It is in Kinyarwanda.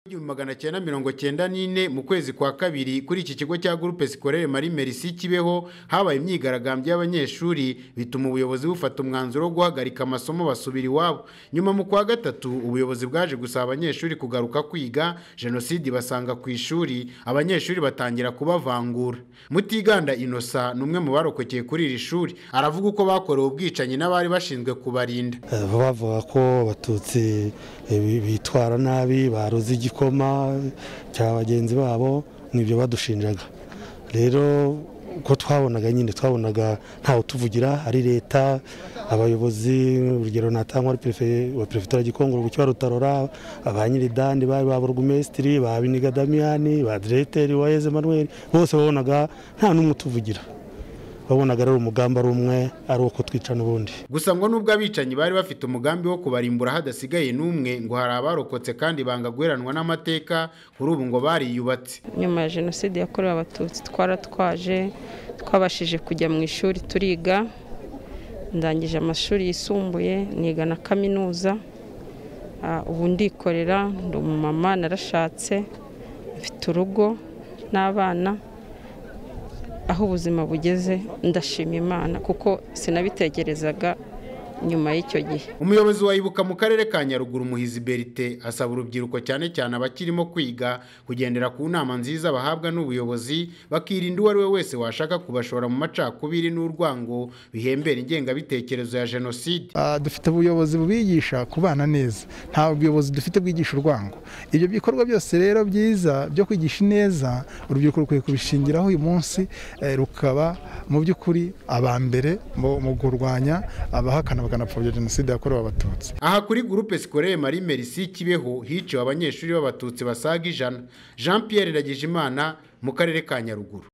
Igihumbi magana cyenda mirongo cyenda n'ine mu kwezi kwa kabiri kuri iki kigo cya Groupe Scolaire Marie Merci Kibeho habaye imyigaragambyo y'abanyeshuri bituma ubuyobozi bufata umwanzuro wo guhagarika amasomo basubira iwabo nyuma mu kwa gatatu ubuyobozi bwaje gusaba abanyeshuri kugaruka kwiga jenoside basanga ku ishuri abanyeshuri batangira kubavangura Mutiganda Innocent ni umwe mu barokokeye kuri iri shuri aravuga uko bakorewe ubwicanyi n'abari bashinzwe kubarinda Eh, bavuga ko abatutsi eh, bi- bitwara nabi baroze igikoma cya bagenzi babo nibyo badushinjaga rero uko twabonaga nyine twabonaga ntawe tuvugira ari leta abayobozi urugero natangwa ari perefe- wa perefetura gikongoro bucya rutarora ba nyiridani bari ba burugumesitiri ba biniga damiyani ba diregiteri wa eze manuel bose babonaga nta n'umwe utuvugira babonaga ari umugamba ari umwe ari uko twicana ubundi gusa ngo nubwo abicanyi bari bafite umugambi wo kubarimbura hadasigaye n'umwe ngo hari abarokotse kandi banga guheranwa n'amateka kuri ubu ngo bariyubatse nyuma ya jenoside yakorewe abatutsi twaratwaje twabashije kujya mu ishuri turiga ndangije amashuri yisumbuye niga na kaminuza Ah, ubu ndikorera ndi umumama narashatse mfite urugo n'abana aho ubuzima bugeze ndashima imana kuko sinabitekerezaga nyuma y'icyo gihe umuyobozi wa ibuka mu karere ka nyaruguru muhizi berite asaba urubyiruko cyane cyane abakirimo kwiga kugendera ku nama nziza bahabwa n'ubuyobozi bakirinda uwo ari we wese washaka kubashora mu macakubiri n'urwango bihembera ingengabitekerezo ya jenoside Ah, dufite ubuyobozi bubigisha kubana neza nta buyobozi dufite bwigisha urwango ibyo bikorwa byose rero byiza byo kwigisha neza urubyiruko rukwiye kubishingiraho uyu munsi eh, rukaba mu by'ukuri aba mbere mu mu kurwanya abahakana bakanapfobya jenoside yakorewe abatutsi aha kuri gurupe sikoreye marie merci kibeho hiciwe abanyeshuri b'abatutsi basaga ijana jean pierre iragijimana mu karere ka nyaruguru